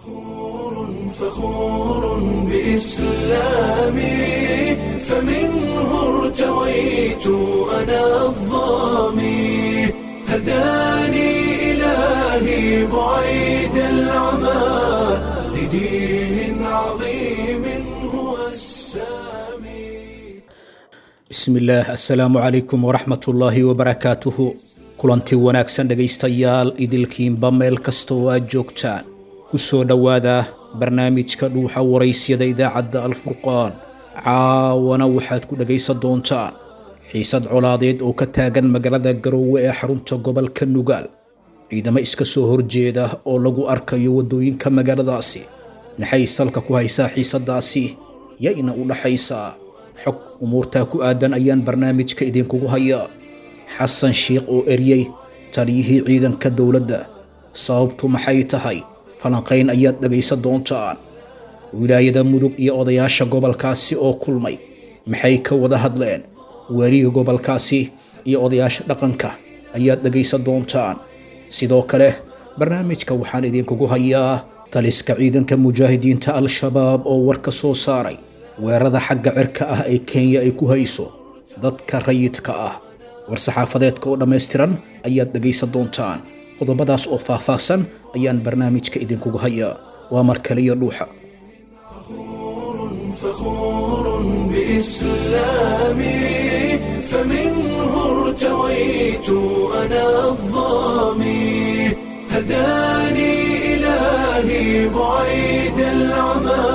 فخور بإسلامي فمنه ارتويت أنا الظامي هداني إلهي بعيد العمى لدين عظيم هو السامي bismillaah assalaamu calaykum waraxmat ullaahi wabarakaatuhu kulanti wanaagsan dhegaystayaal idilkiinba meel kasta oo aad joogtaan ku soo dhowaada barnaamijka dhuuxa waraysyada idaacadda alfurqaan caawana waxaad ku dhegaysan doontaan xiisad colaadeed oo ka taagan magaalada garoowe ee xarunta gobolka nugaal ciidamo iska soo horjeeda oo lagu arkayo waddooyinka magaaladaasi maxay salka ku haysaa xiisadaasi yayna u dhaxaysaa xog umuurtaa ku aadan ayaan barnaamijka idinkugu hayaa xasan shiikh oo eryey taliyihii ciidanka dowladda sababtu maxay tahay falanqayn ayaad dhegaysan doontaan wilaayada mudug iyo odayaasha gobolkaasi oo kulmay maxay ka wada hadleen weliga gobolkaasi iyo odayaasha dhaqanka ayaad dhegaysan doontaan sidoo kale barnaamijka waxaan idinkugu hayaa taliska ciidanka mujaahidiinta al-shabaab oo war ka soo saaray weerarada xagga cirka ah ee kenya ay ku hayso dadka rayidka ah war-saxaafadeedka oo dhammaystiran ayaad dhegaysan doontaan qodobadaas oo faahfaahsan ayaan barnaamijka idinkugu hayaa waa mar kaliya dhuuxa فخور بإسلامي فمنه ارتويت أنا الظامي هداني إلهي بعيد العمى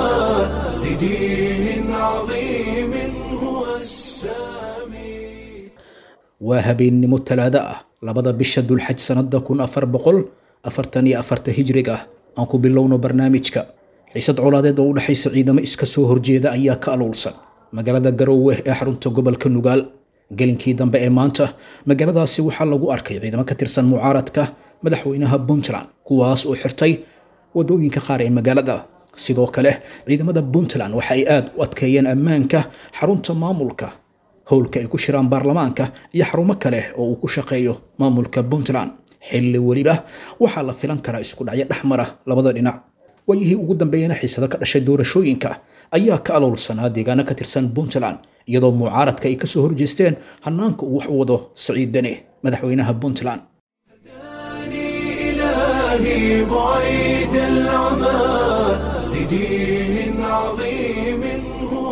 لدين عظيم هو السامي waa habeennimo talaado ah labada bisha dulxaj sannada kun afar boqol afartan iyo afarta hijriga aan ku bilowno barnaamijka xiisad colaadeed oo u dhexaysa ciidamo iska soo horjeeda ayaa ka aluulsan magaalada garoowe ee xarunta gobolka nugaal gelinkii dambe ee maanta magaaladaasi waxaa lagu arkay ciidamo ka tirsan mucaaradka madaxweynaha puntland kuwaas oo xirtay wadooyinka qaar ee magaalada sidoo kale ciidamada puntland waxa ay aada u adkeeyeen ammaanka xarunta maamulka howlka ay ku shiraan baarlamaanka iyo xarumo kale oo uu ku shaqeeyo maamulka puntland xilli weliba waxaa la filan karaa isku dhacyo dhexmara labada dhinac waayihii ugu dambeeyana xiisado ka dhashay doorashooyinka ayaa ka aloolsanaa deegaano ka tirsan puntland iyadoo mucaaradka ay kasoo horjeesteen hanaanka uu wax u wado saciid dene madaxweynaha puntland هداني إلهي بعيد العمى لدين عظيم هو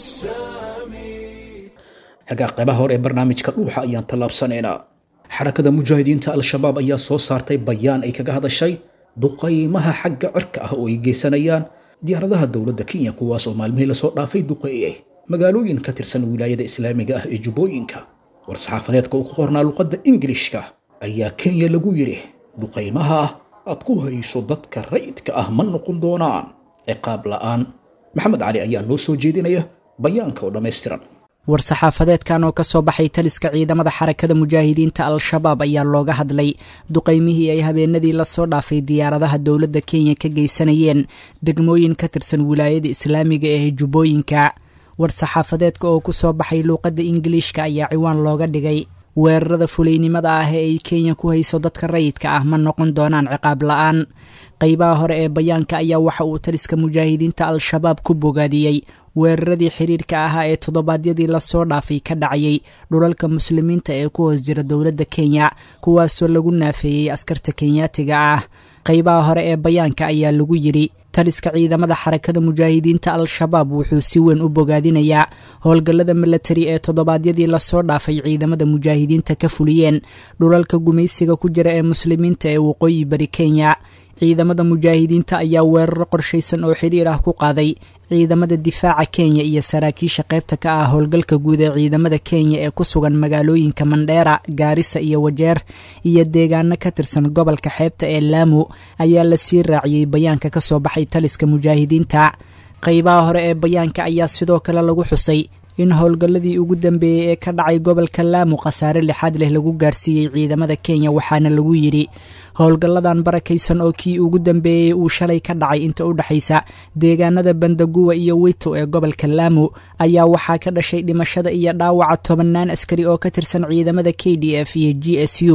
السامي hagaa qaybaha hore ee barnaamijka dhuuxa ayaan tallaabsanaynaa xarakada mujaahidiinta al-shabaab ayaa soo saartay bayaan ay kaga hadashay duqaymaha xagga cirka ah oo ay geysanayaan diyaaradaha dowladda kenya kuwaas oo maalmihii lasoo dhaafay duqeeyey magaalooyin ka tirsan wilaayada islaamiga ah ee jubbooyinka war-saxaafadeedka uu ku qornaa luqadda ingilishka ayaa kenya lagu yidhi duqaymaha aad ku hayso dadka rayidka ah ma noqon doonaan ciqaab la'aan maxamed cali ayaa noo soo jeedinaya bayaanka oo dhammaystiran war-saxaafadeedkan oo ka soo baxay taliska ciidamada xarakada mujaahidiinta al-shabaab ayaa looga hadlay duqaymihii ay habeenadii lasoo dhaafay diyaaradaha dowladda kenya ka geysanayeen degmooyin ka tirsan wilaayada islaamiga ee jubbooyinka war-saxaafadeedka oo ku soo baxay luuqadda ingiliishka ayaa ciwaan looga dhigay weerarada fulaynimada ah ee ay kenya ku hayso dadka rayidka ah ma noqon doonaan ciqaab la-aan qeybaha hore ee bayaanka ayaa waxa uu taliska mujaahidiinta al-shabaab ku bogaadiyey weeraradii xiriirka ahaa ee toddobaadyadii lasoo dhaafay ka dhacayay dhulalka muslimiinta ee ku hoos jira dowladda kenya kuwaasoo lagu naafeeyey askarta kenyaatiga ah qeybaha hore ee bayaanka ayaa lagu yidhi taliska ciidamada xarakada mujaahidiinta al-shabaab wuxuu si weyn u bogaadinayaa howlgallada milatari ee toddobaadyadii lasoo dhaafay ciidamada mujaahidiinta ka fuliyeen dhulalka gumaysiga ku jira ee muslimiinta ee waqooyi bari kenya ciidamada mujaahidiinta ayaa weeraro qorshaysan oo xidhiir ah ku qaaday ciidamada difaaca kenya iyo saraakiisha qaybta ka ah howlgalka guud ee ciidamada kenya ee ku sugan magaalooyinka mandheera gaarisa iyo wajeer iyo deegaano ka tirsan gobolka xeebta ee laamu ayaa lasii raaciyey bayaanka ka soo baxay taliska mujaahidiinta qeybaha hore ee bayaanka ayaa sidoo kale lagu xusay in howlgalladii ugu dambeeyey ee ka dhacay gobolka laamu khasaare lixaad leh lagu gaarsiiyey ciidamada kenya waxaana lagu yidhi howlgalladan barakaysan oo kii ugu dambeeyey uu shalay ka dhacay inta u dhexaysa deegaanada bandaguwa iyo wito ee gobolka laamu ayaa waxaa ka dhashay dhimashada iyo dhaawaca tobannaan askari oo ka tirsan ciidamada k d f iyo g s u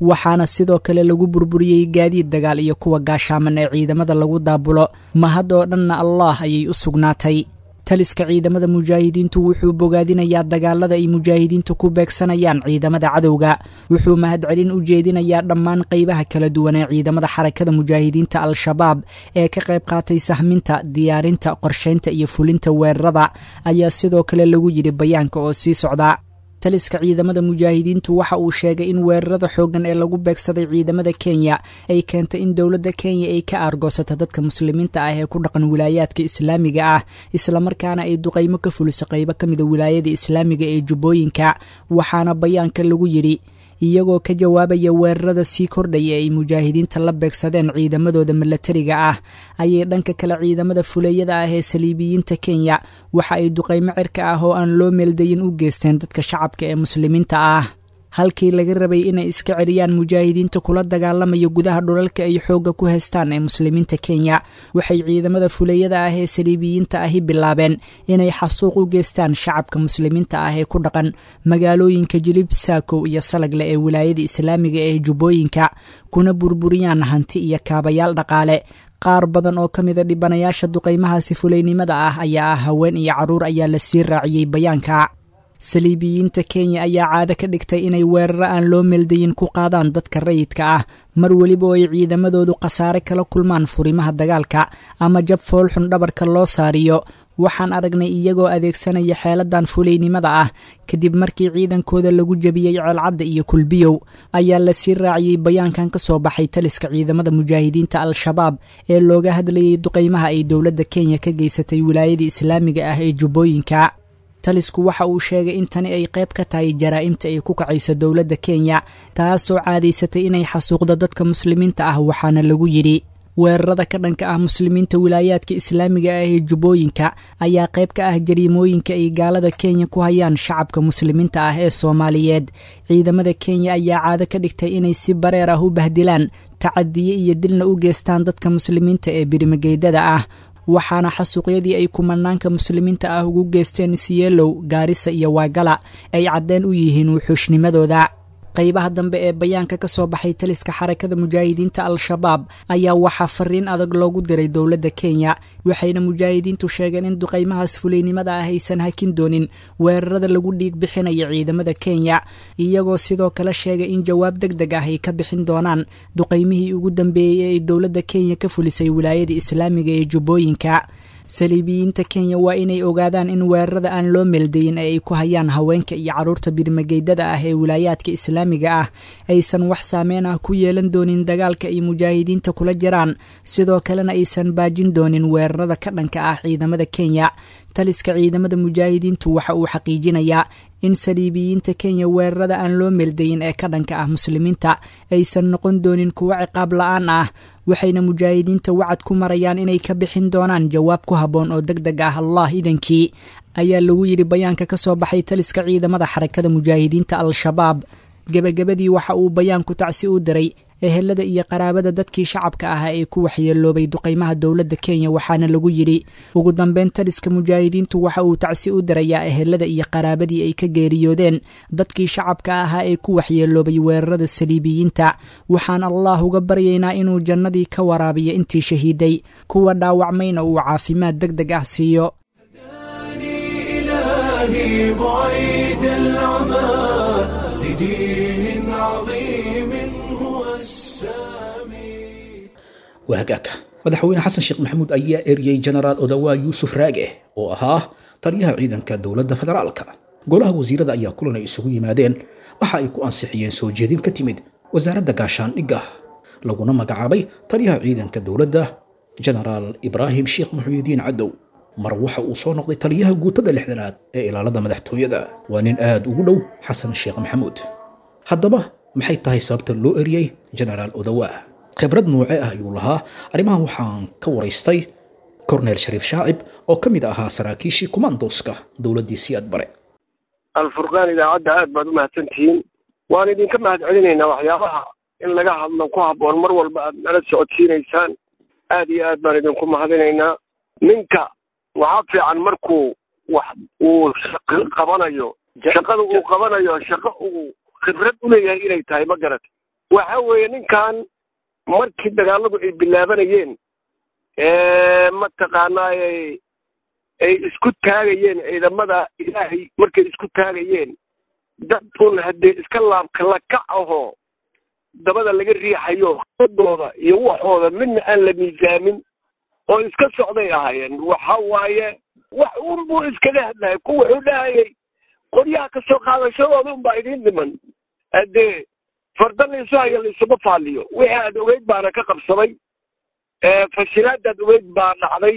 waxaana sidoo kale lagu burburiyey gaadiid dagaal iyo kuwa gaashaaman ee ciidamada lagu daabulo mahad oo dhanna allah ayay u sugnaatay taliska ciidamada mujaahidiintu wuxuu bogaadinayaa dagaalada ay mujaahidiintu ku beegsanayaan ciidamada cadowga wuxuu mahadcelin u jeedinayaa dhammaan qeybaha kala duwan ee ciidamada xarakada mujaahidiinta al-shabaab ee ka qayb qaatay sahminta diyaarinta qorshaynta iyo fulinta weerarada ayaa sidoo kale lagu yidhi bayaanka oo sii socda taliska ciidamada mujaahidiintu waxa uu sheegay in weerarada xooggan ee lagu beegsaday ciidamada kenya ay keentay in dowladda kenya ay ka aargoosato dadka muslimiinta ah ee ku dhaqan wilaayaadka islaamiga ah islamarkaana ay duqaymo ka fuliso qaybo ka mida wilaayada islaamiga ee jubbooyinka waxaana bayaanka lagu yidhi iyagoo ka jawaabaya weerarada sii kordhaya ay mujaahidiinta la beegsadeen ciidamadooda milatariga ah ayay dhanka kale ciidamada fuleeyada ah ee saliibiyiinta kenya waxa ay duqaymo cirka ah oo aan loo meeldayin u geysteen dadka shacabka ee muslimiinta ah halkii laga rabay inay iska celiyaan mujaahidiinta kula dagaalamaya gudaha dhulalka ay xoogga ku haystaan ee muslimiinta kenya waxay ciidamada fuleeyada ah ee saliibiyiinta ahi bilaabeen inay xasuuq u geystaan shacabka muslimiinta ah ee ku dhaqan magaalooyinka jilib saakow iyo salagle ee wilaayada islaamiga ee jubbooyinka kuna burburiyaan hanti iyo kaabayaal dhaqaale qaar badan oo ka mida dhibanayaasha duqaymahaasi fuleynimada ah ayaa ah haween iyo carruur ayaa la sii raaciyey bayaanka saliibiyiinta kenya ayaa caado ka dhigtay inay weeraro aan loo meeldayin ku qaadaan dadka rayidka ah mar weliba oo ay ciidamadoodu khasaare kala kulmaan furimaha dagaalka ama jab foolxun dhabarka loo saariyo waxaan aragnay iyagoo adeegsanaya xeeladan fuleynimada ah kadib markii ciidankooda lagu jebiyey ceelcadda iyo kulbiyow ayaa lasii raaciyey bayaankan ka soo baxay taliska ciidamada mujaahidiinta al-shabaab ee looga hadlayay duqaymaha ay dowladda kenya ka geysatay wilaayada islaamiga ah ee jubbooyinka talisku waxa uu sheegay in tani ay qayb ka tahay jaraa'imta ay ku kacayso dowladda kenya taasoo caadaysatay inay xasuuqdo dadka muslimiinta ah waxaana lagu yidhi weerarada ka dhanka ah muslimiinta wilaayaadka islaamiga ah ee jubbooyinka ayaa qayb ka ah jariimooyinka ay gaalada kenya ku hayaan shacabka muslimiinta ah ee soomaaliyeed ciidamada kenya ayaa caado ka dhigtay inay si bareer ah u bahdilaan tacadiye iyo dilna u geystaan dadka muslimiinta ee birimageydada ah waxaana xasuuqyadii ay kumanaanka muslimiinta ah ugu geysteen siyeelow gaarisa iyo waagala ay caddeen u yihiin wuxuushnimadooda qaybaha dambe ee bayaanka ka soo baxay taliska xarakada mujaahidiinta al-shabaab ayaa waxaa fariin adag loogu diray dowladda kenya waxayna mujaahidiintu sheegeen in duqaymahaas fuleynimada ah aysan hakin doonin weerarada lagu dhiig bixinaya ciidamada kenya iyagoo sidoo kale sheegay in jawaab deg deg ah ay ka bixin doonaan duqaymihii ugu dambeeyey ee ay dowladda kenya ka fulisay wilaayada islaamiga ee jubbooyinka saliibiyiinta kenya waa inay ogaadaan in weerarada aan loo meeldayin ee ay ku hayaan haweenka iyo carruurta birmageydada ah ee wilaayaadka islaamiga ah aysan wax saameyn ah ku yeelan doonin dagaalka ay mujaahidiinta kula jiraan sidoo kalena aysan baajin doonin weerarada ka dhanka ah ciidamada kenya taliska ciidamada mujaahidiintu waxa uu xaqiijinayaa in saliibiyiinta kenya weerarada aan loo meeldayin ee ka dhanka ah muslimiinta aysan noqon doonin kuwo ciqaab la-aan ah waxayna mujaahidiinta wacad ku marayaan inay ka bixin doonaan jawaab ku habboon oo deg deg ah allah idankii ayaa lagu yidhi bayaanka ka soo baxay taliska ciidamada xarakada mujaahidiinta al-shabaab gebagabadii waxa uu bayaanku tacsi u diray ehelada iyo qaraabada dadkii shacabka ah ee ku waxyeeloobay duqaymaha dowladda kenya waxaana lagu yidhi ugu dambeyn taliska mujaahidiintu waxa uu tacsi u dirayaa ehelada iyo qaraabadii ay ka geeriyoodeen dadkii shacabka ahaa ee ku waxyeeloobay weerarada saliibiyiinta waxaan allah uga baryaynaa inuu jannadii ka waraabiyo intii shahiiday kuwa dhaawacmayna uu caafimaad deg deg ah siiyo إلهي بعيد العمى لدين عظيم هو السامي waa hagaagka madaxweyne xasan sheekh maxamuud ayaa eriyey jenaraal odawaa yuusuf raage oo ahaa taliyaha ciidanka dowladda federaalka golaha wasiirada ayaa kulan ay isugu yimaadeen waxa ay ku ansixiyeen soo jeedin ka timid wasaaradda gaashaandhigga laguna magacaabay taliyaha ciidanka dowladda jenaraal ibraahim sheekh muxuudiin cadow mar waxa uu soo noqday taliyaha guutada lixdanaad ee ilaalada madaxtooyada waa nin aad ugu dhow xasan sheekh maxamuud haddaba maxay tahay sababta loo eriyey jenaraal odawaa khibrad noocee ah ayuu lahaa arrimahan waxaan ka waraystay korneel shariif shaacib oo ka mid ahaa saraakiishii kumandoska dowladdii siyaad bare alfurqaan idaacadda aad baad u mahadsantihiin waan idinka mahad celinaynaa waxyaabaha in laga hadlo ku habboon mar walba aad nala socodsiinaysaan aad iyo aad baan idinku mahadinaynaa ninka waxaa fiican markuu wax uu shaqo qabanayo shaqada uu qabanayo shaqo uu khibrad u leeyahay inay tahay ma garat waxa weeye ninkan markii dagaaladu ay bilaabanayeen mataqaanaayay ay isku taagayeen ciidamada ilaahay markay isku taagayeen dad un haddee iska laabka lakac ahoo dabada laga riixayo dooda iyo waxooda midna aan la miisaamin oo iska socday ahaayeen waxa waaye wax un buu iskaga hadlayay ku wuxuu dhahayay qoryaha kasoo qaadashadooda unbaa idiin dhiman haddee farda laysu hayo laysuma faaliyo wixii aad ogeyd baana ka qabsaday fashilaadaad ogeyd baa dhacday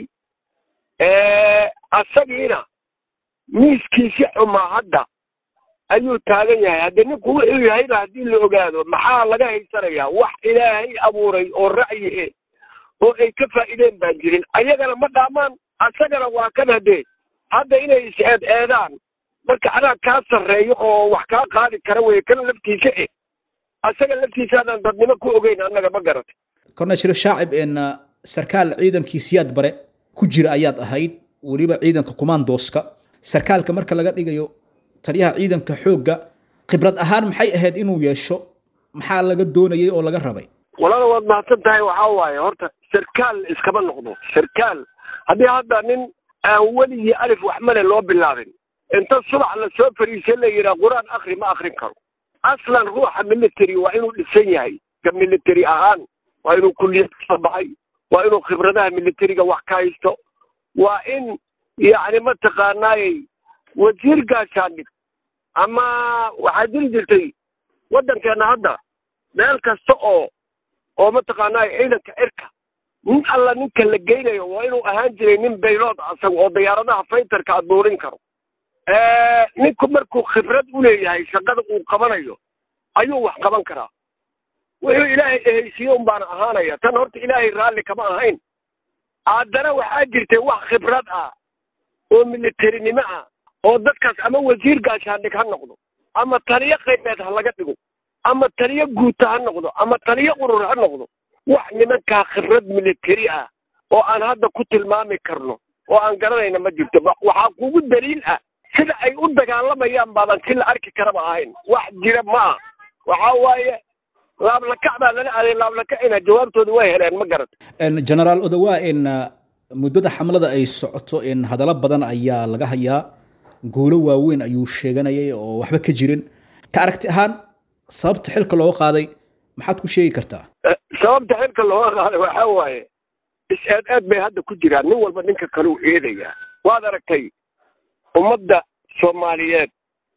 asagiina miiskiisi xumaa hadda ayuu taagan yahay haddii ninku wuxuu yahayba haddii la ogaado maxaa laga haysanayaa wax ilaahay abuuray oo ra'yi e oo ay ka faa'iideen baan jirin ayagana ma dhaamaan asagana waa kan haddee hadda inay is eed eedaan marka anaa kaa sarreeyo oo wax kaa qaadi kara weye kana laftiisa eh asaga laftiisa adaan dadnimo ku ogeyn annaga ma garatay kornel shariif shaacib n sarkaal ciidankii siyaad bare ku jira ayaad ahayd weliba ciidanka kumaandooska sarkaalka marka laga dhigayo taliyaha ciidanka xoogga khibrad ahaan maxay ahayd inuu yeesho maxaa laga doonayay oo laga rabay walaala waad mahadsan tahay waxaa waaye horta sarkaal iskama noqdo sarkaal haddii hadda nin aan weligii alif waxmale loo bilaabin inta subax lasoo fariisa la yidhaha qur-aan akri ma akrin karo aslan ruuxa military waa inuu dhisan yahay ka military ahaan waa inuu kulliyad kasoo baxay waa inuu khibradaha militariga wax ka haysto waa in yacni mataqaanaayey wasiir gaashaandhig ama waxaa jiri jirtay waddankeenna hadda meel kasta oo oo mataqaanaaye ciidanka cirka nin alla ninka la geynayo waa inuu ahaan jiray nin baylood asaga oo diyaaradaha faytarka aduurin karo ninku markuu khibrad u leeyahay shaqada uu qabanayo ayuu wax qaban karaa wuxuu ilaahay ehaysiiye un baana ahaanaya tan horta ilaahay raalli kama ahayn haddana waxaa jirtay wax khibrad ah oo militarinimo ah oo dadkaas ama wasiir gaashaandhig ha noqdo ama taliyo qaybeed ha laga dhigo ama taliyo guuta ha noqdo ama taliyo urur ha noqdo wax nimankaa khibrad militari ah oo aan hadda ku tilmaami karno oo aan garanayna ma jirto waxaa kugu daliil ah sida ay u dagaalamayaan baaban si la arki karaba ahayn wax jira ma ah waxaa waaye laablakac baa lala aaday laablakacina jawaabtooda way heleen ma garat generaal odawa in muddada xamlada ay socoto in hadallo badan ayaa laga hayaa guulo waaweyn ayuu sheeganayay oo waxba ka jirin ka aragti ahaan sababta xilka looga qaaday maxaad ku sheegi kartaa sababta xilka looga qaaday waxaa waaye is-eed eed bay hadda ku jiraan nin walba ninka kale u eedayaa waad aragtay ummadda soomaaliyeed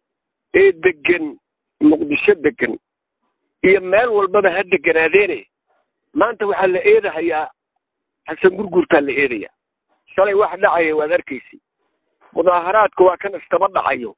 ee degan muqdisho degan iyo meel walbaba ha deganaadeene maanta waxaa la eedahayaa xasan gurgurtaa la eedayaa shalay wax dhacaya waad arkaysi mudaaharaadka waa kan iskaba dhacayo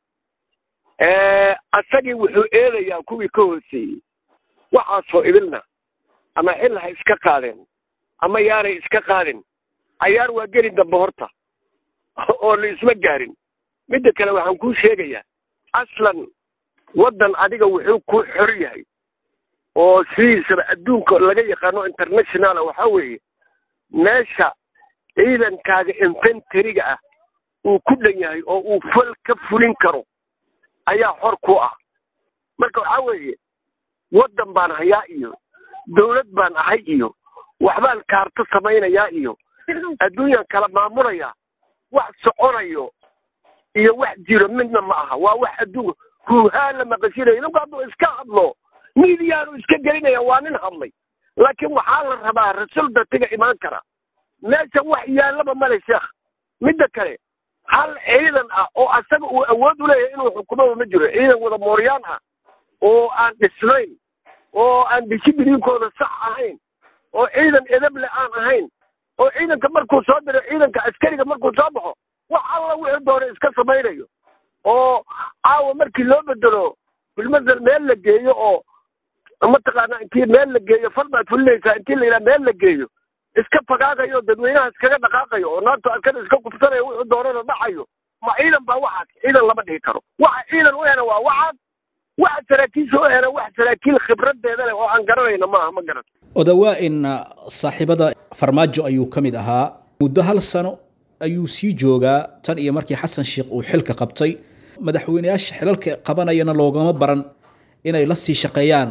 asagii wuxuu eedayaa kuwii ka hooseeyey waxaasoo idilna ama xil ha iska qaadeen ama yaanay iska qaadin cayaar waa geli dambe horta oo la isma gaarin midda kale waxaan kuu sheegayaa aslan waddan adiga wuxuu ku xor yahay oo sidiisaba adduunka laga yaqaano internationala waxaa weeye meesha ciidankaaga infentariga ah uu ku dhan yahay oo uu fal ka fulin karo ayaa xor ku ah marka waxaa weeye waddan baan hayaa iyo dawlad baan ahay iyo waxbaan kaarto samaynayaa iyo adduunyan kala maamulayaa wax soconayo iyo wax jiro midna ma aha waa wax adduunka huuhaan la maqashinayo ninku hadduu iska hadlo midiyaanu iska gelinaya waa nin hadlay laakiin waxaa la rabaa rasul datiga imaan kara meesha wax yaallaba male sheekh midda kale hal ciidan ah oo asaga uu awood u leeyahay inuu xukumaba ma jiro ciidan wada mooryaan ah oo aan dhisnayn oo aan dishibiliinkooda sax ahayn oo ciidan edeble aan ahayn oo ciidanka markuu soo diro ciidanka askariga markuu soo baxo wax alla wixii doona iska samaynayo oo caawa markii loo bedelo bilmasel meel la geeyo oo mataqaana intii meel la geeyo fal baad fulinaysaa intii la yidhaha meel la geeyo iska fagaagayo dadweynaha iskaga dhaqaaqayo oo naagta askada iska kufsanayo wuxuu doonana dhacayo ma ciidan baa waxaas ciidan lama dhihi karo waxa ciidan u hena waa waxaas waxa saraakiisha u hena wax saraakiil khibradeeda leh oo aan garanayna maaha ma garan odawaa in saaxiibada farmaajo ayuu ka mid ahaa muddo hal sano ayuu sii joogaa tan iyo markii xasan sheekh uu xilka qabtay madaxweyneyaasha xilalka qabanayana loogama baran inay la sii shaqeeyaan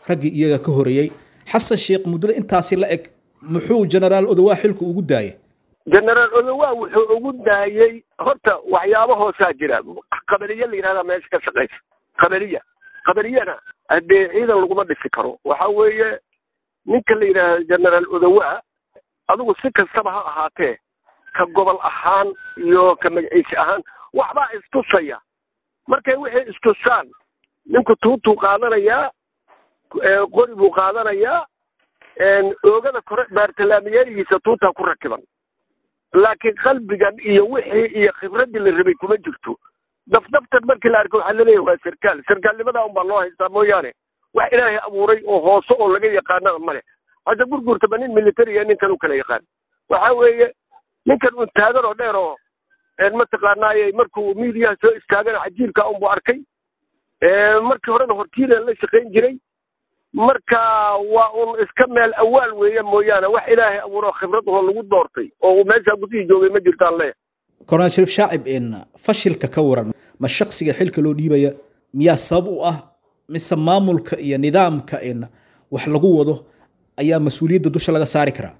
raggii iyaga ka horeeyey xasan sheekh muddada intaasi la eg muxuu genaraal odowaa xilku ugu daayay genaraal odowaa wuxuu ugu daayey horta waxyaabo hoosaa jira qabaliye la yidhahdaa meesha ka shaqaysa qabaliya qabaliyana haddee ciidan laguma dhisi karo waxa weeye ninka la yidhaahda genaraal odowaa adigu si kastaba ha ahaatee ka gobol ahaan iyo ka magaciisi ahaan waxbaa istusaya markay wixii istusaan ninku tuutuu qaadanayaa qori buu qaadanayaa oogada kore baartalaamiyeerigiisa tuutaa ku rakiban laakiin qalbigan iyo wixii iyo khibraddii la rabay kuma jirto dafdaftan markii la arko waxaa laleeyahay waa sarkaal sarkaalnimadaa unbaa loo haystaa mooyaane wax ilaahay abuuray oo hoose oo laga yaqaanana male hadda gurgurtaba nin militariya ninkan u kala yaqaan waxa weeye ninkan un taagan oo dheer oo mataqaanaaye markuu miidiyaha soo istaagana cajiibka unbu arkay markii horena hortiina la shaqayn jiray marka waa un iska meel awaal weeye mooyaane wax ilaahay abuuro khibrad oo lagu doortay oo uu meeshaa gudihii joogay ma jirtaan leeya korneel shariif shaacib in fashilka ka waran ma shaksiga xilka loo dhiibaya miyaa sabab u ah mise maamulka iyo nidaamka in wax lagu wado ayaa mas-uuliyadda dusha laga saari karaa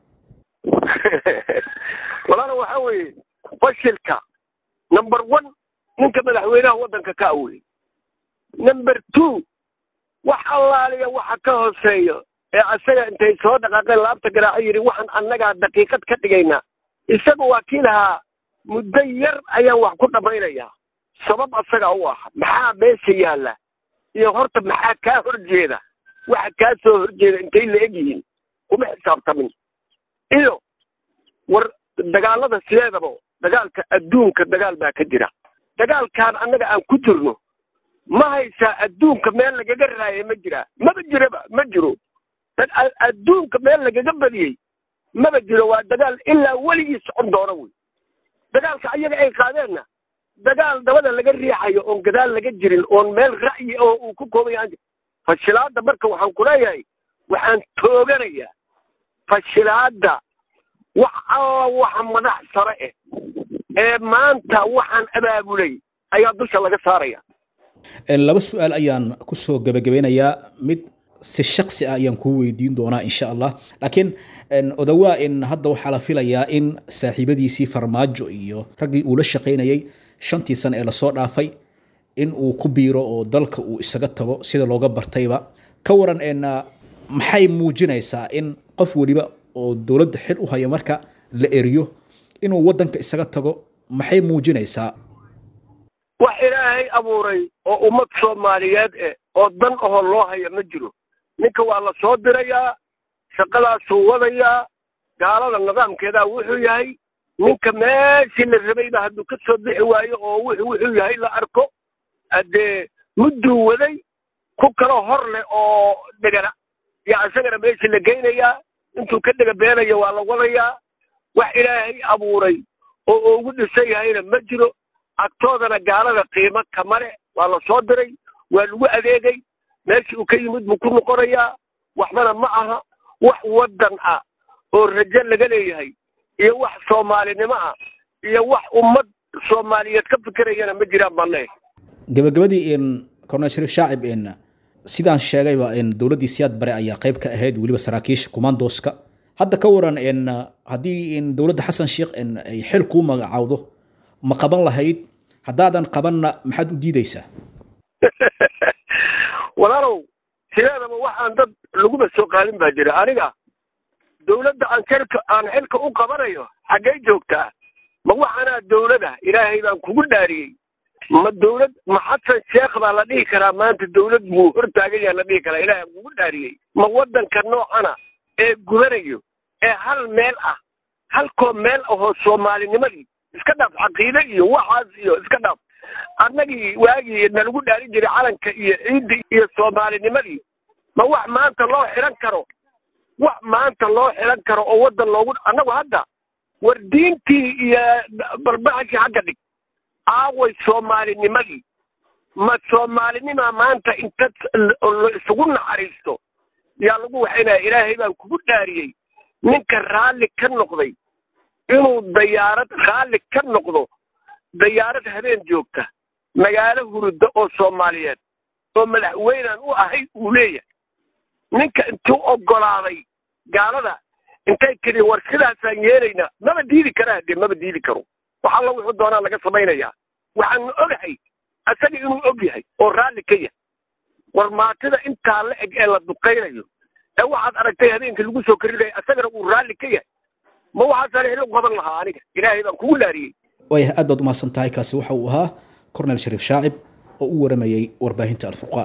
walaala waxa weeye fashilka number one ninka madaxweynaha waddanka ka awey number two wax allaaliya waxa ka hooseeyo ee asaga intay soo dhaqaaqeen laabta garaaco yidhi waxaan annagaa daqiiqad ka dhigaynaa isaga waa kii lahaa muddo yar ayaan wax ku dhammaynayaa sabab asaga u ah maxaa meesha yaalla iyo horta maxaa kaa horjeeda waxa kaa soo horjeeda intay la eg yihiin kuma xisaabtamin iyo war dagaalada sideedaba dagaalka adduunka dagaal baa ka jira dagaalkan annaga aan ku jirno ma haysaa adduunka meel lagaga raayay ma jiraa maba jiraba ma jiro adduunka meel lagaga badiyey maba jiro waa dagaal ilaa weligii socon doona wey dagaalka ayaga ay qaadeenna dagaal dabada laga riixayo oon gadaal laga jirin oon meel ra'yi oo uu ku koobay aan fashilaadda marka waxaan ku leeyahay waxaan tooganayaa fashilaadda wax alla waxa madax sare eh ee maanta waxaan abaabulay ayaa dusha laga saaraya laba su-aal ayaan kusoo gebagabeynayaa mid si shaksi ah ayaan kuu weydiin doonaa insha allah laakiin odawaa in hadda waxaa la filayaa in saaxiibadiisii farmaajo iyo raggii uu la shaqaynayay shantii sane ee lasoo dhaafay in uu ku biiro oo dalka uu isaga tago sida looga bartayba ka waran maxay muujinaysaa in qof weliba oo dowladda xil u haya marka la eriyo inuu waddanka isaga tago maxay muujinaysaa wax ilaahay abuuray oo ummad soomaaliyeed eh oo dan ahoo loo haya ma jiro ninka waa la soo dirayaa shaqadaasuu wadayaa gaalada nidaamkeedaa wuxuu yahay ninka meeshii la rabayba hadduu ka soo bixi waayo oo wuxuu wuxuu yahay la arko haddee mudduu waday ku kaloo hor leh oo dhegana yaa isagana meeshii la geynayaa intuu ka dhega beenayo waa la wadayaa wax ilaahay abuuray oo ugu dhisan yahayna ma jiro agtoodana gaalada qiimo kamale waa la soo diray waa lagu adeegay meeshii uu ka yimid buu ku noqonayaa waxbana ma aha wax waddan ah oo rajo laga leeyahay iyo wax soomaalinimo ah iyo wax ummad soomaaliyeed ka fikirayana ma jiraan baan leeyahay gabagabadii in cornel shariif shaacib in sidaan sheegayba in dowladdii siyaad bare ayaa qayb ka ahayd weliba saraakiisha commandoska hadda ka waran in haddii in dowladda xasan sheekh in ay xil kuu magacaawdo ma qaban lahayd haddaadan qabanna maxaad u diidaysaa walaalow sideedaba waxaan dad laguma soo qaadin baa jira aniga dowladda aan xilka aan xilka u qabanayo xaggay joogtaa ma waxaanaa dowlada ilaahay baan kugu dhaariyey ma dowlad ma xasan sheekh baa la dhihi karaa maanta dowlad buu hortaagan yaha la dhihi karaa ilaahay aan kugu dhaariyey ma waddanka noocana ee gubanayo ee hal meel ah halkoo meel ahoo soomaalinimadii iska dhaaf caqiide iyo waxaas iyo iska dhaaf annagii waagii nalagu dhaarin jiray calanka iyo ciidda iyo soomaalinimadii ma wax maanta loo xiran karo wax maanta loo xiran karo oo waddan loogu annagu hadda war diintii iyo balbaxashii xagga dhig aaway soomaalinimadii ma soomaalinimaa maanta inta la isugu naxariisto yaa lagu waxaynaya ilaahay baan kugu dhaariyey ninka raalli ka noqday inuu dayaarad raalli ka noqdo dayaarad habeen joogta magaalo hurudda oo soomaaliyeed oo madaxweynaan u ahay uu leeyahay ninka intuu ogolaaday gaalada intay tiri war sidaasaan yeelaynaa maba diidi karaa dee maba diidi karo wax alla wuxuu doonaa laga samaynayaa waxaanu ogahay asaga inuu og yahay oo raalli ka yahay war maatida intaa la eg ee la duqaynayo ee waxaad aragtay habeenkii lagu soo karinaya asagana uu raalli ka yahay ma waxaasaan helo qaban lahaa aniga ilaahay baan kugu laariyey waayahay aad baad umahadsan tahay kaasi waxa uu ahaa cornel shariif shaacib oo u waramayey warbaahinta alfurqaan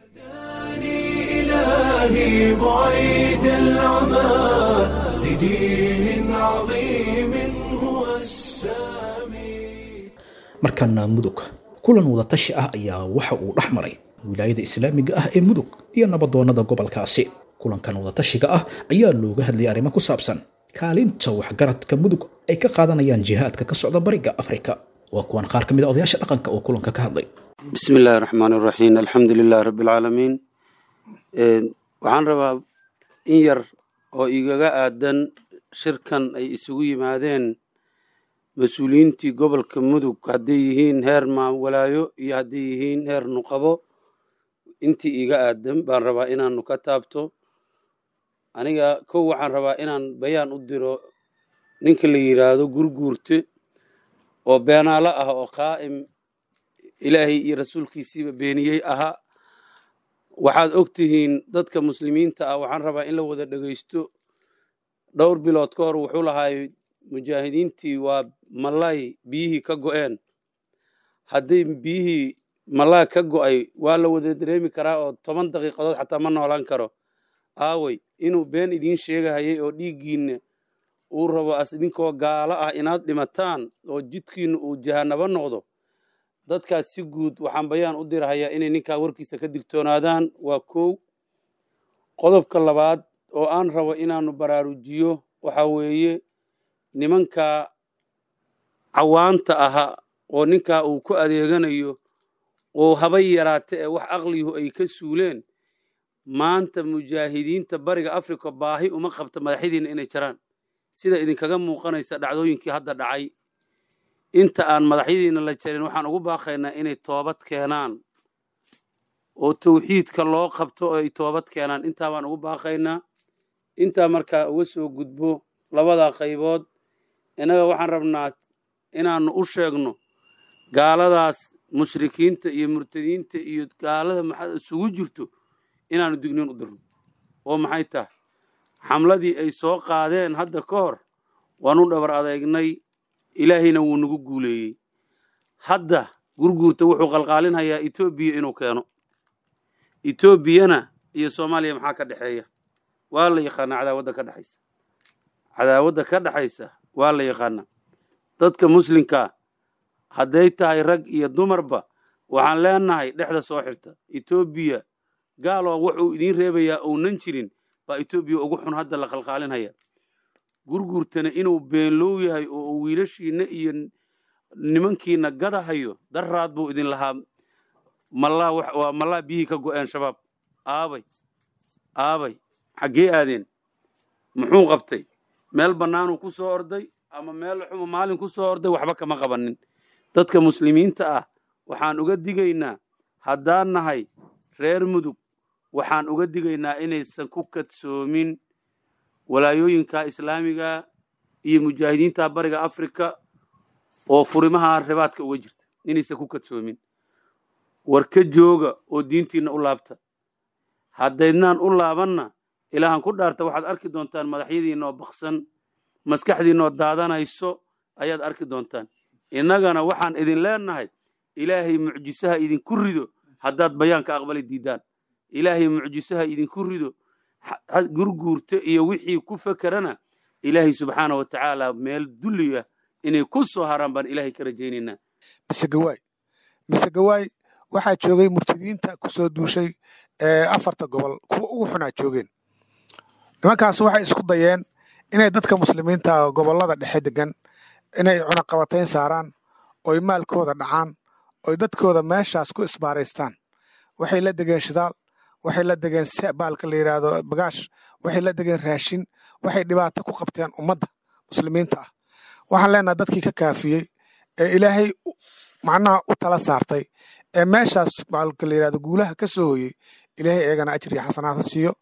إلهي بعيد العمى لدين عظيم هو السامي markana mudug kulan wadatashi ah ayaa waxa uu dhex maray wilaayada islaamiga ah ee mudug iyo nabadoonnada gobolkaasi kulankan wadatashiga ah ayaa looga hadlayay arrimo ku saabsan kaalinta waxgaradka mudug ay ka qaadanayaan jihaadka ka socda bariga afrika waa kuwan qaar ka mid a odayaasha dhaqanka oo kulanka ka hadlay بسم الله الرحمن الرحيم الحمد لله رب العالمين Een, waxaan rabaa in yar oo igaga aadan shirkan ay isugu yimaadeen mas-uuliyiintii gobolka mudug hadday yihiin heer maawalaayo iyo hadday yihiin heer nuqabo intii iga aadan baan rabaa inaanu ka taabto aniga kow waxaan rabaa inaan bayaan u diro ninka la yidhaahdo gurguurte oo beenaalo ah oo qaa'im ilaahay iyo rasuulkiisiiba beeniyey ahaa waxaad og tihiin dadka muslimiinta ah waxaan rabaa in la wada dhegeysto dhowr bilood ka hor wuxuu lahaay mujaahidiintii waa malay biyihii ka go'een hadday biyihii malaa ka go'ay waa la wada dareemi karaa oo toban daqiiqadood xataa ma noolaan karo aaway inuu been idiin sheegahayay oo dhiiggiinna uu rabo as idinkoo gaalo ah inaad dhimataan oo jidkiinna uu jahanabo noqdo dadkaas si guud waxaan bayaan u dirahayaa inay ninkaa warkiisa ka digtoonaadaan waa kow qodobka labaad oo aan rabo inaanu baraarujiyo waxa weeye nimanka cawaanta ahaa oo ninkaa uu ku adeeganayo oo haba yaraate ee wax aqliyuhu ay ka suuleen maanta mujaahidiinta bariga africa baahi uma qabta madaxyadiinna inay jaraan sida idinkaga muuqanaysa dhacdooyinkii hadda dhacay inta aan madaxyadiina la jarin waxaan ugu baaqaynaa inay toobad keenaan oo tawxiidka loo qabto oo ay toobad keenaan intaa baan ugu baaqaynaa intaa markaa uga soo gudbo labadaa qaybood innaga waxaan rabnaa inaannu u sheegno gaaladaas mushrikiinta iyo murtadiinta iyo gaalada maxaa isugu jirto inaannu digniin u dirno oo maxay tahay xamladii ay soo qaadeen hadda ka hor waanu dhabar adeegnay ilaahayna wuu nagu guuleeyey hadda gurguurta wuxuu qalqaalinhayaa etoobiya inuu keeno etoobiyana iyo soomaaliya maxaa ka dhexeeya waa la yaqaanaa cadaawadda ka dhexaysa cadaawadda ka dhexaysa waa la yaqaanaa dadka muslimkaa hadday tahay rag iyo dumarba waxaan leenahay dhexda soo xirta etoobiya gaaloo wuxuu idiin reebayaa ounan jirin baa etoobiya ugu xun hadda la qalqaalinhaya gurgurtana inuu beenlow yahay oo wiilashiina iyo nimankiina gadahayo daraad buu idin lahaa malaa waa malaa biyihii ka go'een shabaab aabay aabay xaggee aadeen muxuu qabtay meel bannaanuu ku soo orday ama meel xuma maalin ku soo orday waxba kama qabanin dadka muslimiinta ah waxaan uga digaynaa haddaan nahay reer mudug waxaan uga digaynaa inaysan ku kadsoomin walaayooyinka islaamiga iyo mujaahidiinta bariga afrika oo furimaha ribaadka uga jirta inaysan ku kadsoomin war ka jooga oo diintiinna u laabta haddaydnaan u laabanna ilaahan ku dhaarta waxaad arki doontaan madaxyadiinna oo baksan maskaxdiinna oo daadanayso ayaad arki doontaan innagana waxaan idin leenahay ilaahay mucjisaha idinku rido haddaad bayaanka aqbali diidaan ilaahay mucjisaha idinku rido gurguurta iyo wixii ku fekerana ilaahay subxaana wa tacaala meel dulliya inay ku soo haraan baan ilaahay ka rajaynaynaa mise gawaay mise gawaay waxaa joogay murtadiinta ku soo duushay ee afarta gobol kuwa ugu xunaa joogeen nimankaas waxay isku dayeen inay dadka muslimiinta gobollada dhexe degan inay cunaqabatayn saaraan oy maalkooda dhacaan oy dadkooda meeshaas ku isbaaraystaan waxay la degeen shidaal waxay la degeen baalka la yidhaahdo bagaash waxay la degeen raashin waxay dhibaato ku qabteen ummadda muslimiinta ah waxaan leenaha dadkii ka kaafiyey ee ilaahay macnaha u tala saartay ee meeshaas baalka la yidhahdo guulaha ka soo hoyey ilaahay eegana ajir iyo xasanaad ha siiyo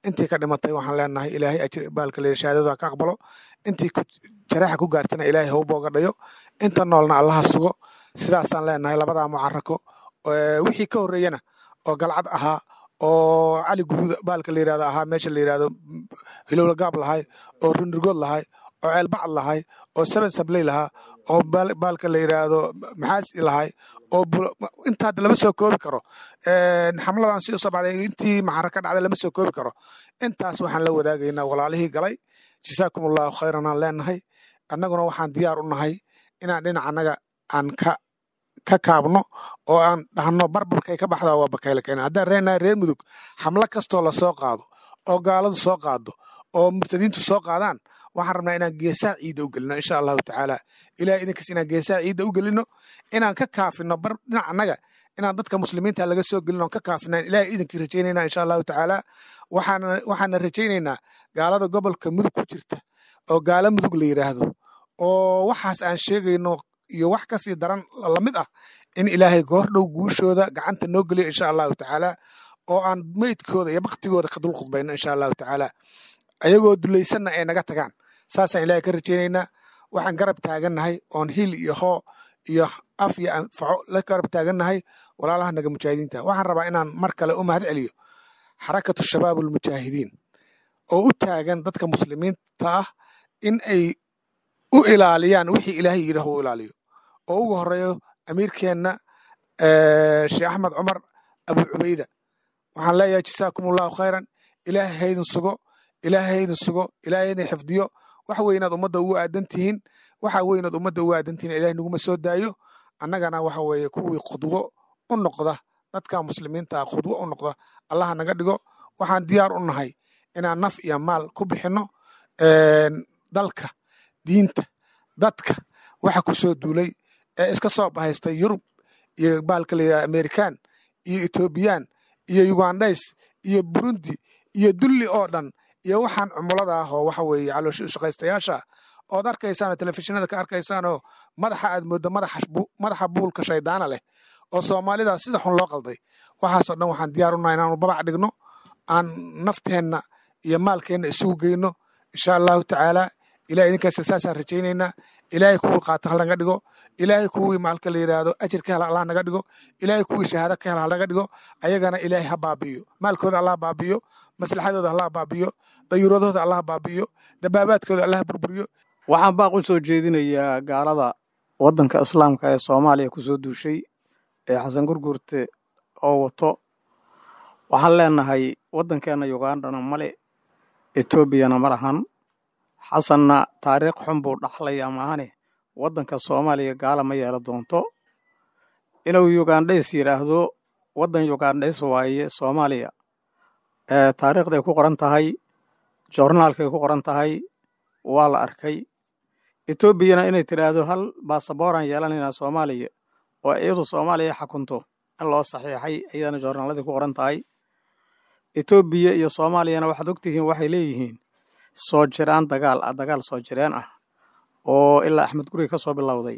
intii ka dhimatay waxaan leenahay ilaahay ajir baalka leeya shahaadada ka aqbalo intii jaraxa ku gaartana ilaahay ha u boogadhayo inta noolna allaha sugo sidaasaan leenahay labadaa mucarako wixii ka horreeyana oo galcad ahaa oo cali guruud baalka la yirahdo ahaa meesha la yirahdo hilowla gaab lahay oo runrigood lahay oo ceelbacad lahay oo seven sabley lahaa oo baalka la yiraahdo maxaasi lahay oo intaa lama soo koobi karo xamladan si usoo baxday intii maxara ka dhacday lama soo koobi karo intaas waxaan la wadaagaynaa walaalihii galay jasaakum allahu khayran aan leenahay annaguna waxaan diyaar u nahay inaan dhinac annaga aan ka ka kaabno oo aan dhahno barbarkay ka baxdaa waa bakayle keena haddaan reenahay reer mudug xamlo kastoo la soo qaado oo gaaladu soo qaado oo murtadiintu soo qaadaan waxaan rabnaa inaan geesaha ciidda u gelino insha allahu tacaala ilahay idinkas inaan geesaha ciidda u gelino inaan ka kaafino bar dhinac annaga inaan dadka muslimiinta laga soo gelino ka kaafinaan ilahay idinkii rajaynayna insha allahu tacaala waxaana waxaana rajaynaynaa gaalada gobolka mudug ku jirta oo gaalo mudug la yidhaahdo oo waxaas aan sheegayno iyo wax kasii daran lamid ah in ilaahay goordhow guushooda gacanta noo geliyo insha allahu tacaala oo aan meydkooda iyo baktigooda ka dul khudbayno insha allahu tacaala ayagoo dulaysanna ay naga tagaan saasaan ilaahay ka rajaynaynaa waxaan garab taagannahay oon hil iyo hoo iyo af iyo anfaco la garab taagannahay walaalaha naga mujaahidiinta waxaan rabaa inaan mar kale u mahad celiyo xarakatu shabaab almujaahidiin oo u taagan dadka muslimiinta ah in ay u ilaaliyaan wixii ilaahay yidhaah u ilaaliyo oo ugu horeeyo amiirkeenna sheekh axmed cumar abu cubayda waxaan leeyahay jasaakum allahu khayran ilaahay haydin sugo ilaahay haydin sugo ilaahay haydin xifdiyo wax weynaad ummadda ugu aadan tihiin waxa weynaad ummadda ugu aadan tihiin ilahay naguma soo daayo annagana waxa weeye kuwii khudwo u noqda dadka muslimiinta ah khudwo u noqda allaha naga dhigo waxaan diyaar u nahay inaan naf iyo maal ku bixinno dalka diinta dadka waxa ku soo duulay ee iska soo bahaystay yurub iyo baalka la yidhaha amerikan iyo etoobiyaan iyo ugandhays iyo burundi iyo dulli oo dhan iyo waxaan cumulada ah oo waxa weeye caloosha ushaqaystayaasha ood arkaysaan oo telefishinada ka arkaysaan oo madaxa aad mooddo madaxa buulka shaydaana leh oo soomaalida sida xun loo qalday waxaasoo dhan waxaan diyaar unahay inaanu babac dhigno aan nafteenna iyo maalkeenna isugu geyno insha allahu tacaala ilahay idinkaasa saasaan rajaynaynaa ilaahay kuwii qaata hal naga dhigo ilaahay kuwii maalka la yidhaahdo ajir ka hela allah naga dhigo ilaahay kuwii shahaado ka hela hal naga dhigo ayagana ilaahay ha baabi'iyo maalkooda allah baabi'iyo maslaxadooda allah baabi'iyo dayuuradooda allah baabi'iyo dabaabaadkooda allah burburiyo waxaan baaq u soo jeedinayaa gaalada waddanka islaamka ee soomaaliya ku soo duushay ee xasan gurgurte oo wato waxaan leenahay waddankeenna yugandhana male etoobiyana ma lahan xasanna taariikh xun buu dhaxlaya maahane waddanka soomaaliya gaala ma yeelo doonto inuu yugandhays yidhaahdo waddan yugandhays waaye soomaaliya taariikhday ku qoran tahay joornaalkay ku qoran tahay waa la arkay etoobiyana inay tidhaahdo hal baasabooraan yeelanaynaa soomaaliya oo iyadu soomaaliya xakunto in loo saxiixay ayadana joornaaladii ku qoran tahay etoobiya iyo soomaaliyana waxaad ogtihiin waxay leeyihiin soo jiraan dagaal ah dagaal soo jireen ah oo ilaa axmed guri ka soo bilowday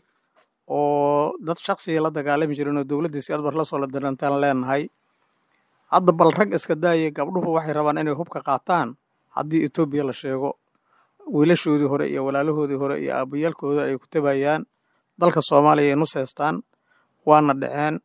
oo dad shaksiga la dagaalami jirin oo dowladdiisi adbar la soo la dirantaan leenahay hadda bal rag iska daayay gabdhuhu waxay rabaan inay hubka qaataan haddii etoobiya la sheego wiilashoodii hore iyo walaalahoodii hore iyo aabayaalkooda ay ku tabayaan dalka soomaaliya ay nuseystaan waana dhaceen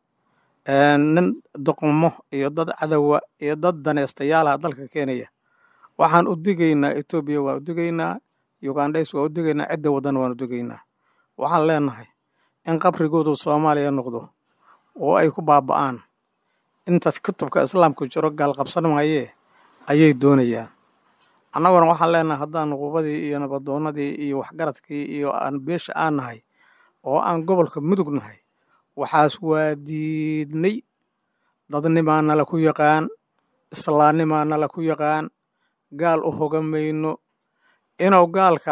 nin doqmo iyo dad cadowa iyo dad daneystayaalaha dalka keenaya waxaan u digaynaa etoobiya waan u digaynaa ugandhays waan u digaynaa cidda waddan waan u digaynaa waxaan leenahay in qabrigoodu soomaaliya noqdo oo ay ku baaba'aan intaas kutubka islaamku jiro gaalqabsan maayee ayay doonayaan annaguna waxaan leenahay haddaan nuqubadii iyo nabadoonnadii iyo waxgaradkii iyo aan beesha aan nahay oo aan gobolka mudug nahay waxaas waa diidnay dadnimaa nala ku yaqaan islaannimaa nala ku yaqaan gaal u hogamayno inuu gaalka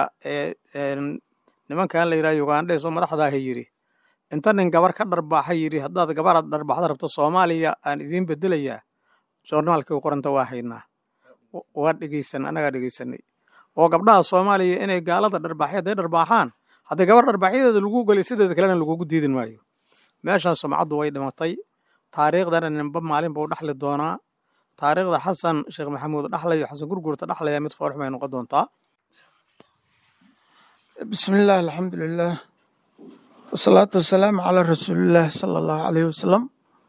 nimankan la yidhaha ugandhays oo madaxdaaha yidhi inta nin gabar ka dharbaaxa yidhi haddaad gabaraad dharbaaxda rabto soomaaliya aan idiin bedelayaa joornaalkii qoranta waa haynaa waa dhegeysan annagaa dhegeysanay oo gabdhaha soomaaliya inay gaalada dharbaaxya hadday dharbaaxaan haddii gabar dharbaaxyadeeda lagu gelay sideeda kalena lagugu diidin maayo meeshaan sumcaddu way dhimatay taariikhdana ninba maalin buu dhaxli doonaa taariikhda xasan sheekh maxamuud dhaxlayo xasan gurgurta dhaxlaya mid foorxum ay noqon doontaa bismillaah alxamdulilah wasalaatu wasalaamu calaa rasuulillaah sala allahu caleyhi wasalam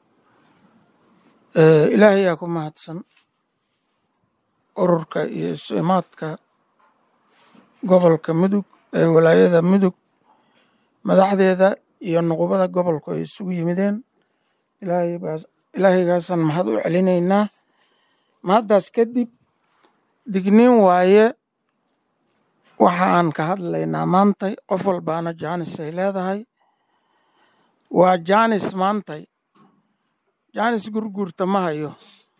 ilaahay yaa ku mahadsan ururka iyo isu-imaadka gobolka mudug ee walaayada mudug madaxdeeda iyo nuqubada gobolku ay isugu yimideen ilaahaygaasaan mahad u celinaynaa mahaddaas kadib digniin waaye waxa aan ka hadlaynaa maantay qof walbaana jaanis ay leedahay waa jaanis maantay jaanis gurguurta ma hayo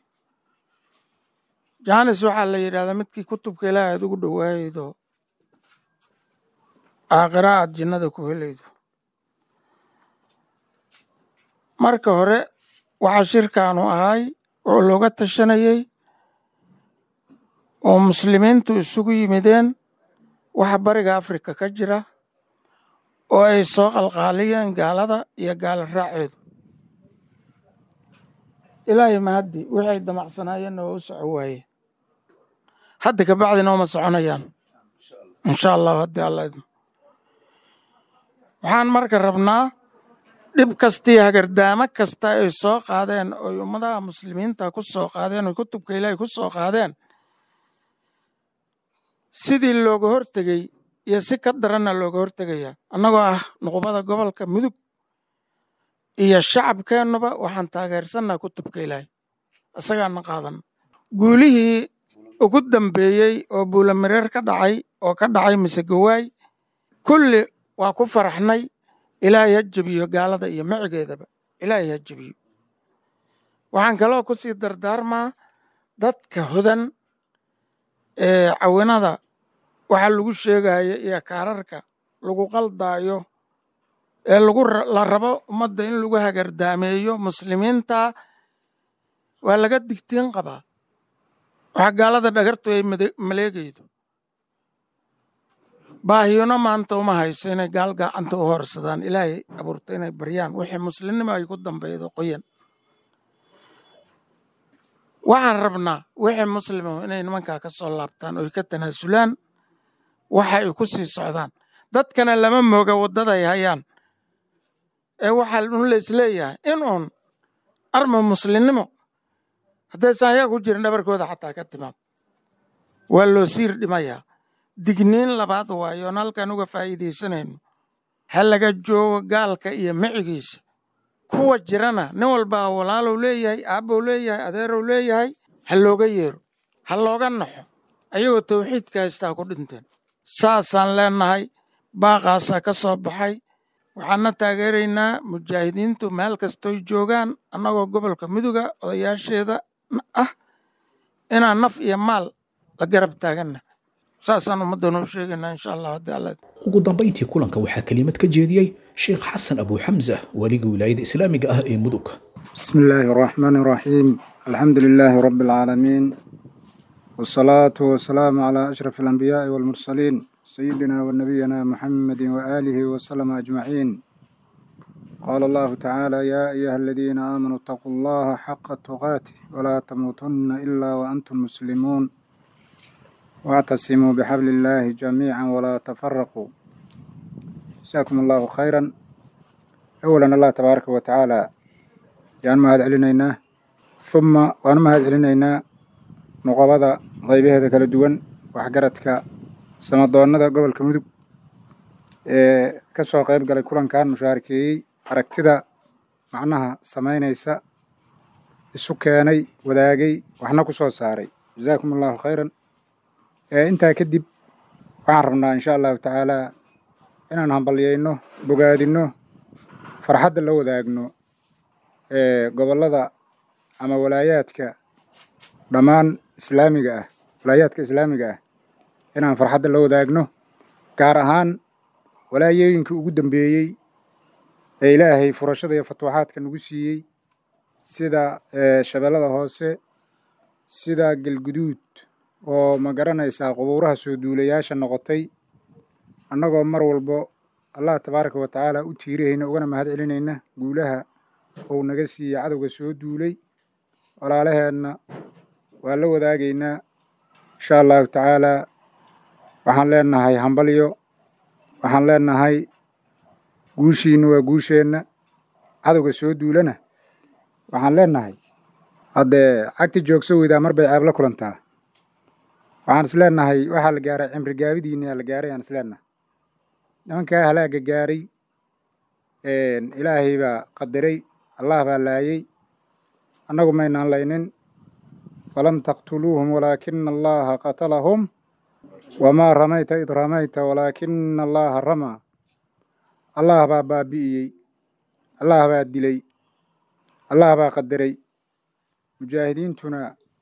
jaanis waxaa la yidhahdaa midkii kutubka ilaahay aad ugu dhowaayeydo aakhira aad jinnada ku helaydo marka hore waxaa shirkaanu ahay oo looga tashanayey oo muslimiintu isugu yimideen waxa bariga afrika ka jira oo ay soo qalqaaliyeen gaalada iyo gaala raaceedu ilaahay mahaddi wixii ay damacsanaayeenna waa u soco waaye hadda kabacdina uma soconayaan insha allahu haddii alla idmo waxaan marka rabnaa dhib kastii hagardaamo kasta ay soo qaadeen oy ummadaha muslimiinta ku soo qaadeen oy kutubka ilaahay ku soo qaadeen sidii looga hortegey iyo si ka daranna looga hortegaya annagoo ah nuqubada gobolka mudug iyo shacabkeennuba waxaan taageersannaha kutubka ilaahay isagaana qaadan guulihii ugu dambeeyey oo buulamareer ka dhacay oo ka dhacay mise gawaay kulli waa ku faraxnay ilaahay ha jebiyo gaalada iyo micigeedaba ilaahay ha jebiyo waxaan kaloo ku sii dardaarmaa dadka hodan ee cawinada waxa lagu sheegayo iyo kaararka lagu qaldaayo ee lagu la rabo ummadda in lagu hagardaameeyo muslimiinta waa laga digtiin qabaa waxa gaalada dhagartu ay maleegaydo baahiyona maanta uma hayso inay gaal gacanta u horsadaan ilaahay abuurta inay baryaan wixii muslimnimo ay ku dambeydo qoyan waxaan rabnaa wixii muslimo inay nimankaa ka soo laabtaan oy ka tanaasulaan waxa ay ku sii socdaan dadkana lama mooga waddaday hayaan ee waxaa un la isleeyahay in uun arma muslimnimo haddaysan ayaa ku jirin dhabarkooda xataa ka timaad waa loo siir dhimayaa digniin labaad waayo oon halkan uga faa'iidaysanayno ha laga joogo gaalka iyo micigiisa kuwa jirana nin walbaa walaalow leeyahay aabbow leeyahay adeerow leeyahay ha looga yeero ha looga naxo ayagoo tawxiidka haystaa ku dhinteen saasaan leennahay baaqaasaa ka soo baxay waxaana taageeraynaa mujaahidiintu meel kastoy joogaan annagoo gobolka muduga odayaasheeda ah inaan naf iyo maal la garab taaganna saasaan ummaddan u sheegaynaa insha allah haddii alla ugu dambayntii kulanka waxaa kelimad ka jeediyey sheekh xasan abu xamsa weliga wilaayada islaamiga ah ee mudug بسم الله الرحمن الرحيم الحمد لله رب العالمين والصلاة والسلام على أشرف الأنبياء والمرسلين سيدنا ونبينا محمد وآله وسلم أجمعين قال الله تعالى يا أيها الذين آمنوا اتقوا الله حق تقاته ولا تموتن إلا وأنتم مسلمون واعتصموا بحبل الله جميعا ولا تفرقوا جزاكم الله خيرا أولا الله تبارك وتعالى yaan mahad celinaynaa uma waan mahad celinaynaa nuqabada qaybaheeda kala duwan waxgaradka samadoonnada gobolka mudug ee ka soo qayb galay kulankan mushaarakeeyey aragtida macnaha samaynaysa isu keenay wadaagay waxna ku soo saaray jazaakum allahu khayran intaa kadib waxaan rabnaa insha allahu tacaalaa inaan hambalyayno bogaadinno farxadda la wadaagno gobollada ama walaayaadka dhammaan islaamiga ah walaayaadka islaamiga ah inaan farxadda la wadaagno gaar ahaan walaayooyinkii ugu dambeeyey ee ilaahay furashada iyo fatuuxaadka nagu siiyey sida shabeellada hoose sida galguduud oo ma garanaysaa qubuuraha soo duulayaasha noqotay annagoo mar walbo allah tabaaraka wa tacaala u tiirahayna ugana mahad celinayna guulaha ou naga siiyey cadowga soo duulay walaalaheenna waa la wadaagaynaa insha allahu tacaalaa waxaan leenahay hambalyo waxaan leenahay guushiinna waa guusheenna cadowga soo duulana waxaan leenahay haddee cagti joogso weydaa mar bay ceeb la kulantaa waxaan is leenahay waxaa la gaaray cimri gaabidiinaa la gaaray aan is leenahay nimankaa halaaga gaaray ilaahay baa qadaray allah baa laayey annagu maynaan laynin falam taqtuluuhum walaakina allaha qatalahum wamaa ramayta id ramayta walaakina allaha ramaa allah baa baabi'iyey allah baa dilay allah baa qadaray mujaahidiintuna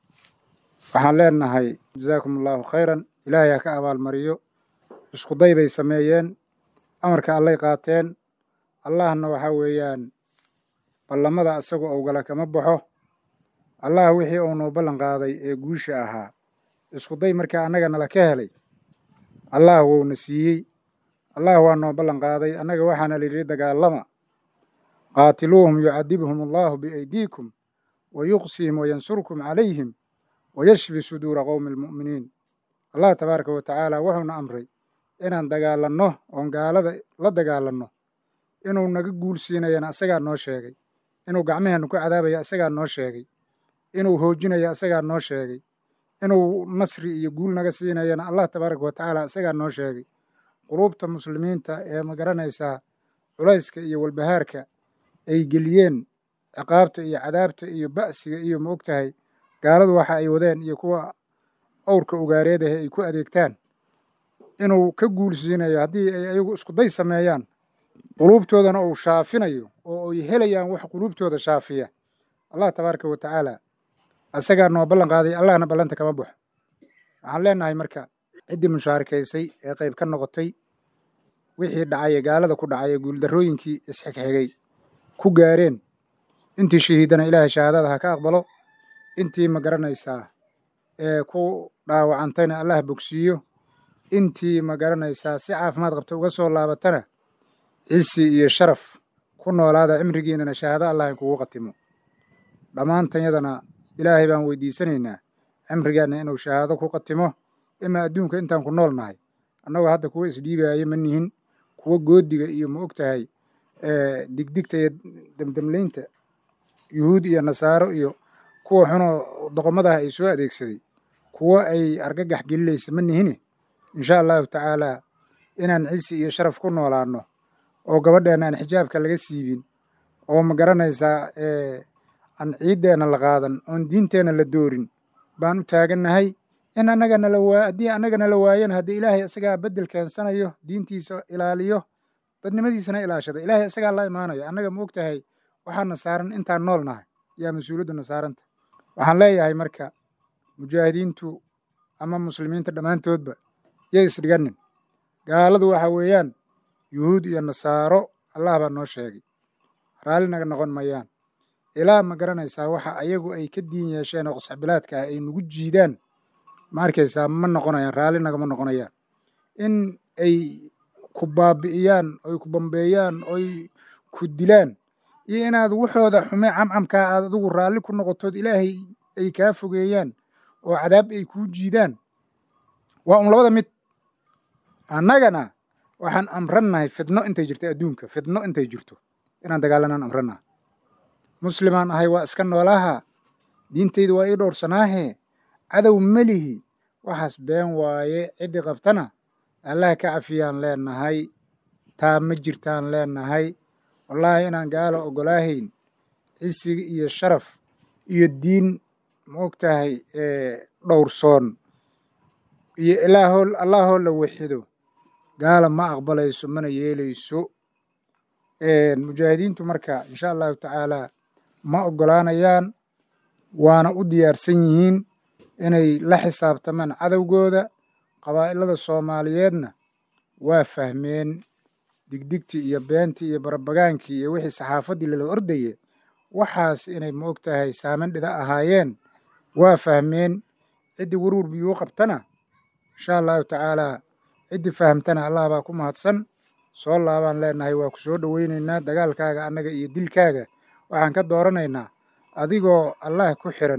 waxaan leenahay jazaakum allahu khayran ilaahay ha ka abaalmariyo iskuday bay sameeyeen amarka allay qaateen allahna waxaa weeyaan ballamada isagoo owgala kama baxo allah wixii uu noo ballan qaaday ee guusha ahaa iskuday markaa annaga nala ka helay allah wouna siiyey allah waa noo ballan qaaday annaga waxaana layidhi dagaalama qaatiluuhum yucadibhum allahu biaydiikum wa yuqsihim wayansurkum calayhim wayashfi suduura qowmi almu'miniin allah tabaaraka wa tacaala wuxuuna amray inaan dagaalanno oon gaalada la dagaalanno inuu naga guul siinayana isagaa noo sheegay inuu gacmaheenna ku cadaabaya isagaa noo sheegay inuu hoojinaya isagaa noo sheegay inuu nasri iyo guul naga siinayana allah tabaaraka wa tacaala isagaa noo sheegay quluubta muslimiinta ee ma garanaysaa culayska iyo walbahaarka ay geliyeen ciqaabta iyo cadaabta iyo ba'siga iyo ma og tahay gaaladu waxa ay wadeen iyo kuwa awrka ugaareedahe ay ku adeegtaan inuu ka guulsiinayo haddii ay ayagu iskuday sameeyaan quluubtoodana uu shaafinayo oo ay helayaan wax quluubtooda shaafiya allah tabaaraka wa tacaala isagaa noo ballan qaaday allahna ballanta kama baxo waxaan leenahay marka ciddii mushaarakaysay ee qayb ka noqotay wixii dhacay ee gaalada ku dhacay ee guuldarrooyinkii isxigxigay ku gaareen intii shahiidana ilaahay shahaadada ha ka aqbalo intii ma garanaysaa ee ku dhaawacantayna allah bogsiiyo intii ma garanaysaa si caafimaad qabta uga soo laabatana cisi iyo sharaf ku noolaada cimrigiinana shahaado allah in kugu qatimo dhammaantanyadana ilaahay baan weydiisanaynaa cimrigeenna inuu shahaado ku qatimo imaa adduunka intaan ku nool nahay annagoo hadda kuwa isdhiibaayo ma nihin kuwa goodiga iyo ma og tahay digdigta iyo demdemlaynta yuhuud iyo nasaaro iyo kuwa xunoo doqomadaha ay soo adeegsaday kuwa ay argagax gelinaysa ma nihine insha allahu tacaalaa inaan cisi iyo sharaf ku noolaanno oo gabadheenna aan xijaabka laga siibin oo ma garanaysaa aan ciiddeenna la qaadan oon diinteenna la doorin baan u taagannahay in annaga nala waa haddii annaga nala waayana haddii ilaahay isagaa beddel keensanayo diintiisa ilaaliyo dadnimadiisana ilaashada ilaahay isagaa la imaanayo annaga ma og tahay waxaana saaran intaan nool nahay yaa mas-uuliyadduna saaranta waxaan leeyahay marka mujaahidiintu ama muslimiinta dhammaantoodba yay isdhiganin gaaladu waxa weeyaan yuhuud iyo nasaaro allah baa noo sheegay raalli naga noqon mayaan ilaa ma garanaysaa waxa ayagu ay ka diin yeesheen oo qasxbilaadka ah ay nagu jiidaan ma arkaysaa ma noqonayaan raalli nagama noqonayaan in ay ku baabi'iyaan oy ku bambeeyaan oy ku dilaan iyo inaad waxooda xume camcamkaa aad adigu raalli ku noqotood ilaahay ay kaa fogeeyaan oo cadaab ay kuu jiidaan waa un labada mid annagana waxaan amrannahay fidno intay jirto adduunka fidno intay jirto inaan dagaalanaan amrannaha muslimaan ahay waa iska noolaha diintayda waa ii dhowrsanaahe cadow melihi waxaas been waaye ciddii qabtana allah ka cafiyaan leenahay taa ma jirtaan leenahay wallaahi inaan gaala oggolaahayn cisiga iyo sharaf iyo diin ma og tahay dhowrsoon iyo ilaahoo allaahoo la waxido gaala ma aqbalayso mana yeelayso mujaahidiintu marka insha allahu tacaalaa ma oggolaanayaan waana u diyaarsan yihiin inay la xisaabtamaan cadowgooda qabaa'ilada soomaaliyeedna waa fahmeen digdigtii iyo beentii iyo barabagaankii iyo wixii saxaafaddii lala ordaye waxaas inay ma og tahay saaman dhida ahaayeen waa fahmeen ciddii warwar biyuu qabtana insha allahu tacaalaa ciddii fahamtana allah baa ku mahadsan soo laabaan leenahay waa ku soo dhoweynaynaa dagaalkaaga annaga iyo dilkaaga waxaan ka dooranaynaa adigoo allah ku xiran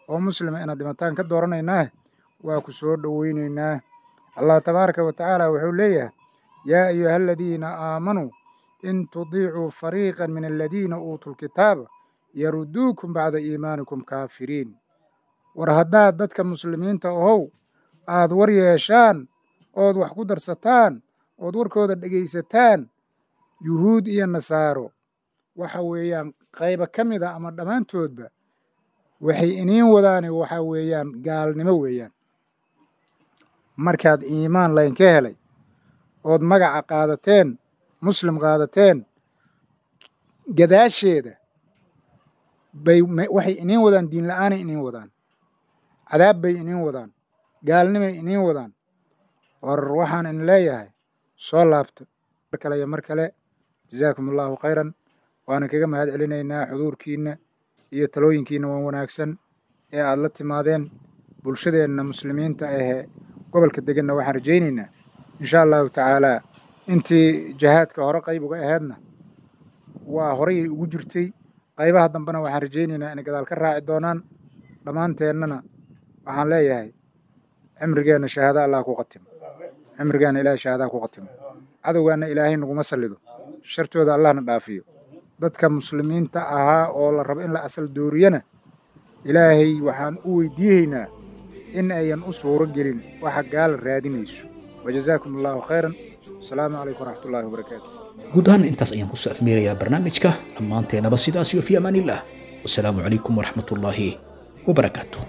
oo muslima inaad dhimataan ka dooranaynaa waa ku soo dhoweynaynaa allah tabaaraka wa tacaala wuxuu leeyahay yaa ayuha aladiina aamanuu in tudiicuu fariiqan min aladiina uutuu lkitaaba yaruduukum bacda iimaanikum kaafiriin war haddaad dadka muslimiinta ahow aad war yeeshaan ood wax ku darsataan ood warkooda dhegaysataan yuhuud iyo nasaaro waxa weeyaan qayba ka mid a ama dhammaantoodba waxay iniin wadaane waxa weeyaan gaalnimo weeyaan markaad iimaan laynka helay ood magaca qaadateen muslim qaadateen gadaasheeda bay waxay iniin wadaan diin la'aanay iniin wadaan cadaab bay iniin wadaan gaalnimay iniin wadaan war waxaan in leeyahay soo laabta mar kale iyo mar kale jazaakum allahu khayran waana kaga mahad celinaynaa xuduurkiinna iyo talooyinkiinna waan wanaagsan ee aad la timaadeen bulshadeenna muslimiinta ahee gobolka deganna waxaan rajaynaynaa insha allahu tacaalaa intii jihaadka hore qayb uga aheedna waa horeyay ugu jirtay qaybaha dambena waxaan rajaynaynaa inay gadaal ka raaci doonaan dhammaanteennana waxaan leeyahay cimrigeenna shahaada allah ku qatimo cimrigeenna ilaahay shahaadaa ku qatimo cadowgaanna ilaahay naguma sallido shartooda allahna dhaafiyo dadka muslimiinta ahaa oo la rabo in la asal dooriyana ilaahay waxaan u weydiiyeynaa in ayan u suuro gelin waxa gaala raadinayso wajazaakum allahu khayran asalaamu calaykum waraxmatullahi wabarakaatu guud ahaan intaas ayaan kusoo afmeerayaa barnaamijka dhammaanteenaba sidaas iyo fi amaan illah wasalaamu calaykum waraxmat ullaahi wabarakaatu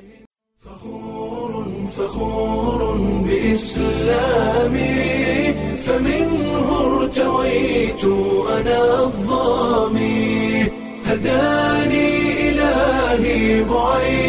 فخور بإسلامي فمنه ارتويت أنا الظامي هداني إلهي بعيد